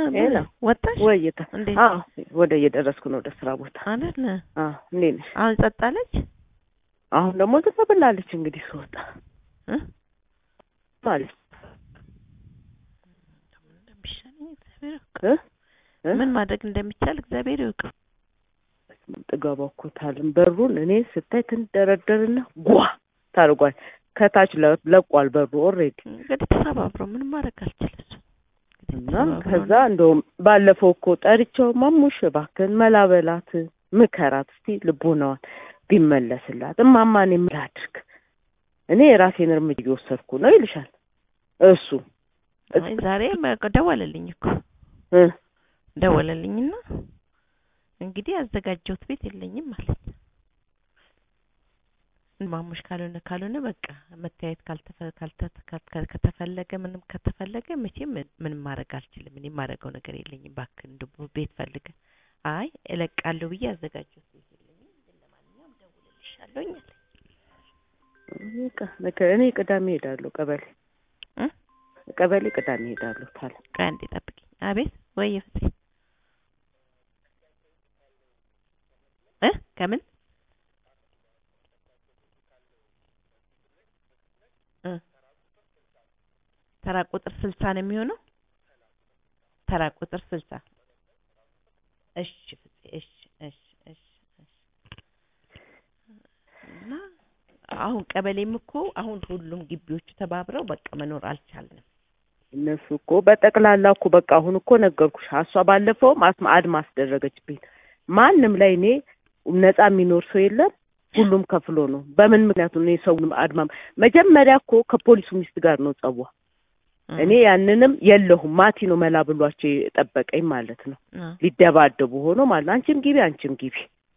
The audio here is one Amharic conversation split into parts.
ሄሎ ወጣሽ ወይታ እንዴት? አዎ ወደ እየደረስኩ ነው ወደ ስራ ቦታ አይደል? አዎ እንዴት ነሽ አሁን ጸጣለች አሁን ደግሞ ዝም ብላለች እንግዲህ ስወጣ እ ማለት እንደሚሻለኝ እግዚአብሔር ያውቅ። እ እ ምን ማድረግ እንደሚቻል እግዚአብሔር ይወቅ። ጥጋባ እኮ ታልን በሩን እኔ ስታይ ትንደረደርና ጓ ታርጓል ከታች ለ- ለቋል በሩ ኦልሬዲ እንግዲህ ተሰባብሮ ምንም ማድረግ አልችልም። እሱ እንግዲህ እና ተሰባብሮ ከዛ ነው። እንደውም ባለፈው እኮ ጠርቼው ማሙሽ እባክህን መላበላት ምከራት እስቲ ልቦናዋን ቢመለስላት እማማን የምላድርግ እኔ የራሴን እርምጃ እየወሰድኩ ነው ይልሻል እሱ አይ ዛሬ በቃ ደወለልኝ እኮ እ ደወለልኝና እንግዲህ ያዘጋጀሁት ቤት የለኝም ማለት ማሙሽ ካልሆነ ካልሆነ በቃ መተያየት ካልተፈ ካልተ- ካል- ከተፈለገ ምንም ከተፈለገ መቼም ምንም ማድረግ አልችልም። እኔ የማደርገው ነገር የለኝም። እባክህ እንደው ቤት ፈልገ አይ እለቃለሁ ብዬ ያዘጋጀሁት ቤት የለኝም። ግን ለማንኛውም ደውልልሻለሁኝ አለኝ። በቃ ነገ- እኔ ቅዳሜ ሄዳለሁ ቀበሌ እ? ቀበሌ ቅዳሜ ሄዳለሁ ታለ ቆይ አንዴ ጠብቂኝ። አቤት ወይ ፍፄ እ ከምን እ ተራ ቁጥር ስልሳ ነው የሚሆነው። ተራ ቁጥር ስልሳ እሺ ፍፄ እሺ እሺ እሺ እሺ እና አሁን ቀበሌም እኮ አሁን ሁሉም ግቢዎቹ ተባብረው በቃ መኖር አልቻልንም። እነሱ እኮ በጠቅላላ እኮ በቃ አሁን እኮ ነገርኩሽ። እሷ ባለፈውም አስማ አድማ አስደረገችብኝ። ማንም ላይ እኔ ነፃ የሚኖር ሰው የለም። ሁሉም ከፍሎ ነው። በምን ምክንያቱ እኔ ሰውንም አድማ መጀመሪያ እኮ ከፖሊሱ ሚስት ጋር ነው ጸቧ። እኔ ያንንም የለሁም ማቲ ነው መላ ብሏቸው የጠበቀኝ ማለት ነው። አ ሊደባደቡ ሆኖ ማለት ነው። አንቺም ግቢ አንቺም ግቢ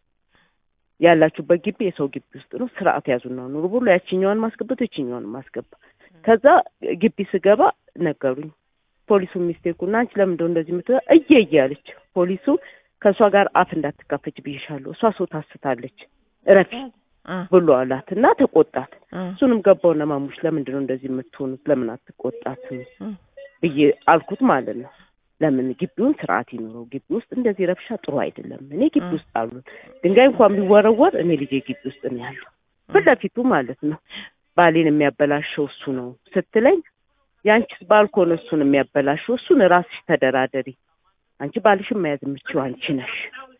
ያላችሁበት ግቢ የሰው ግቢ ውስጥ ነው። ስርዓት ያዙና ኑሩ ብሎ ያችኛዋን ማስገባት ይችኛዋን ማስገባ። ከዛ ግቢ ስገባ ነገሩኝ ፖሊሱ ሚስቴኩና አንቺ ለምን እንደው እንደዚህ የምትለው እየ እያለች ፖሊሱ ከእሷ ጋር አፍ እንዳትካፈች ብዬሻለሁ፣ እሷ ሰው ታስታለች እረፊ አ ብሎ አላት እና ተቆጣት። አ እሱንም ገባውና ማሙሽ ለምንድን ነው እንደዚህ የምትሆኑት ለምን አትቆጣት አ ብዬ አልኩት ማለት ነው። ለምን ግቢውን ስርዓት ይኑረው፣ ግቢ ውስጥ እንደዚህ ረብሻ ጥሩ አይደለም። እኔ ግቢ እ። ውስጥ አሉ ድንጋይ እንኳን ቢወረወር እኔ ልጄ ግቢ ውስጥ ነው ያለው ፊት ለፊቱ ማለት ነው። ባሌን የሚያበላሸው እሱ ነው ስትለኝ የአንቺስ ባል ከሆነ እሱን የሚያበላሸው እሱን ራስሽ ተደራደሪ፣ አንቺ ባልሽን መያዝ የምችው አንቺ ነሽ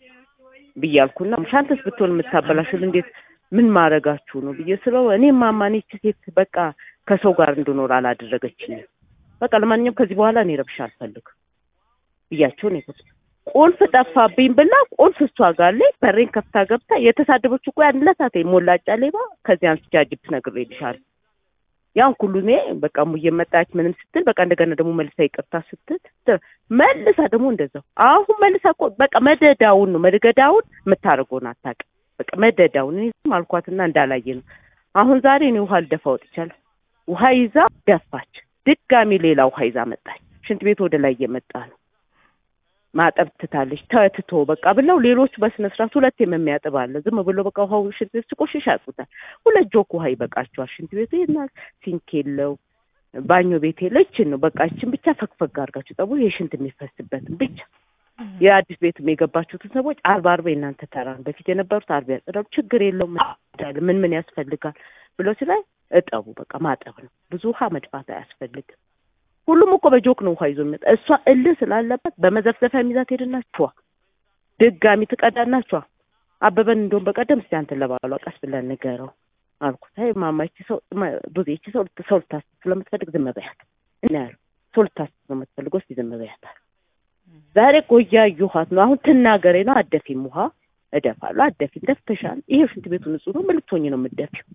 ብያልኩና ሻንተስ ብትሆን የምታበላሽው እንዴት ምን ማድረጋችሁ ነው ብዬ ስለው እኔ ማማኔ ይህች ሴት በቃ ከሰው ጋር እንድኖር አላደረገችኝም። በቃ ለማንኛውም ከዚህ በኋላ እኔ ረብሻ አልፈልግም ብያቸው ነው የገቡት። ቁልፍ ጠፋብኝ ብላ ቁልፍ እሷ ጋር ላይ በሬን ከፍታ ገብታ የተሳደበች እኮ ያን ዕለት ሞላጫ ሌባ ከዚህ አንስቼ አጅብ ነግሬልሻለሁ። ያን ሁሉ እኔ በቃ ሙዬ መጣች ምንም ስትል በቃ እንደገና ደግሞ መልሳ ይቅርታ ስትል ት- መልሳ ደግሞ እንደዛው አሁን መልሳ እኮ በቃ መደዳውን ነው መደዳውን የምታደርገውን አታውቅም። በቃ መደዳውን እኔ ዝም አልኳትና እንዳላየ ነው። አሁን ዛሬ እኔ ውሃ ልደፋ ወጥቻለሁ። ውሃ ይዛ ደፋች። ድጋሚ ሌላ ውሃ ይዛ መጣች። ሽንት ቤት ወደ ላይ እየመጣ ነው። ማጠብ ትታለች። ተትቶ በቃ ብለው ሌሎቹ በስነ ስርዓት ሁለቴም የሚያጥብ አለ። ዝም ብሎ በቃ ውሃው ሽንት ቤት ሲቆሽሽ ያጥቡታል። ሁለት ጆክ ውሃ ይበቃቸዋል። ሽንት ቤቱ ይና ሲንክ የለው ባኞ ቤት የለ ይችን ነው በቃ ይችን ብቻ ፈግፈግ አድርጋችሁ ጠቡ። ይሄ ሽንት የሚፈስበትን ብቻ የአዲስ ቤትም የገባችሁትን ሰዎች አርባ አርባ የእናንተ ተራ ነው። በፊት የነበሩት አርባ ያጸዳሉ። ችግር የለውም ይቻላል። ምን ምን ያስፈልጋል ብሎ ሲላይ እጠቡ በቃ ማጠብ ነው። ብዙ ውሃ መድፋት አያስፈልግም። ሁሉም እኮ በጆክ ነው ውሃ ይዞ የሚመጣ። እሷ እልህ ስላለባት በመዘፍዘፊያ ሚዛት ሄድናችኋ ድጋሚ ትቀዳናችኋ። አበበን እንደውም በቀደም እስቲ አንተ ለባሏ ቀስ ብለን ንገረው አልኩት። አይ ማማ ይቺ ሰው ማ- ብዙ ይቺ ሰው ልት- ሰው ልታስብ ስለምትፈልግ ዝም በያት እና ያሉ ሰው ልታስብ ስለምትፈልግ እስቲ ዝም በያት አሉ። ዛሬ ቆያ እየውሃት ነው አሁን ትናገሬ ነው አደፊም ውሃ እደፋለሁ። አደፊም ደፍተሻል። ይሄ ሽንት ቤቱ ንጹህ ነው። ምን ልትሆኚ ነው የምትደፊው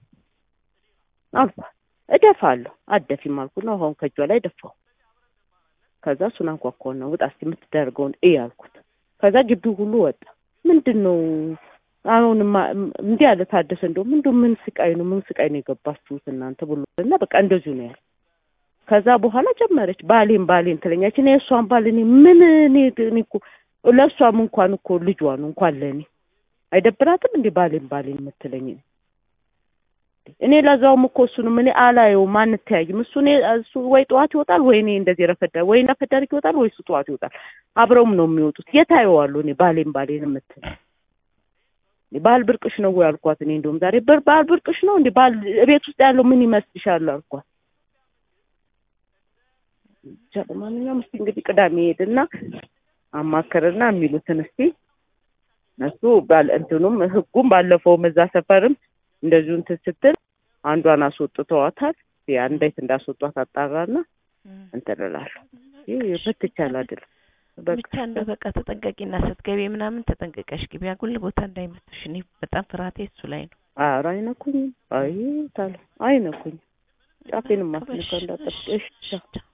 አልኳት። እደፋለሁ አደፊም አልኩና ውሃውን ከእጇ ላይ ደፋው። ከዛ እሱን አንኳኳውና ውጣ እስኪ የምትደርገውን እይ አልኩት። ከዛ ግቢው ሁሉ ወጣ። ምንድን ነው አሁንማ እም- እንዲህ ያለ ታደሰ እንደውም እንደው ምን ስቃይ ነው ምን ስቃይ ነው የገባችሁት እናንተ ብሎ እና በቃ እንደዚሁ ነው ያለ። ከዛ በኋላ ጀመረች ባሌን ባሌን ትለኛች። እኔ የእሷን ባል እኔ ምን እኔ እኔ እኮ ለእሷም እንኳን እኮ ልጇ ነው እንኳን ለእኔ አይደብራትም እንዴ ባሌን ባሌን የምትለኝ እኔ ለዛውም እኮ እሱንም እኔ አላየውም፣ አንተያይም። እሱ እኔ እሱ ወይ ጠዋት ይወጣል ወይ እኔ እንደዚህ ረፈዳ ወይ ረፈዳ ይወጣል ወይ እሱ ጠዋት ይወጣል። አብረውም ነው የሚወጡት። የት አየዋለሁ እኔ ባሌን ባሌን የምትል ባል ብርቅሽ ነው ወይ አልኳት። እኔ እንደውም ዛሬ በር ባል ብርቅሽ ነው እንዴ? ባል ቤት ውስጥ ያለው ምን ይመስልሻል አልኳት። ብቻ ለማንኛውም እስቲ እንግዲህ ቅዳሜ ሄድና አማከርና የሚሉትን እስቲ እነሱ ባል እንትኑም ህጉም ባለፈውም እዛ ሰፈርም እንደዚሁ እንትን ስትል አንዷን አስወጥተዋታል። ያ እንዴት እንዳስወጧት አጣራና እንትን እላለሁ። ይህ ብትቻል አይደል ብቻ እንደው በቃ ተጠንቀቂና ስትገቢ ምናምን ተጠንቀቀሽ ግቢ። አጉል ቦታ እንዳይመቱሽ። እኔ በጣም ፍርሃቴ እሱ ላይ ነው። ኧረ አይነኩኝም። አይ ታለ አይነኩኝም። ጫፌንም ማስነካው እንዳጠብቅሽ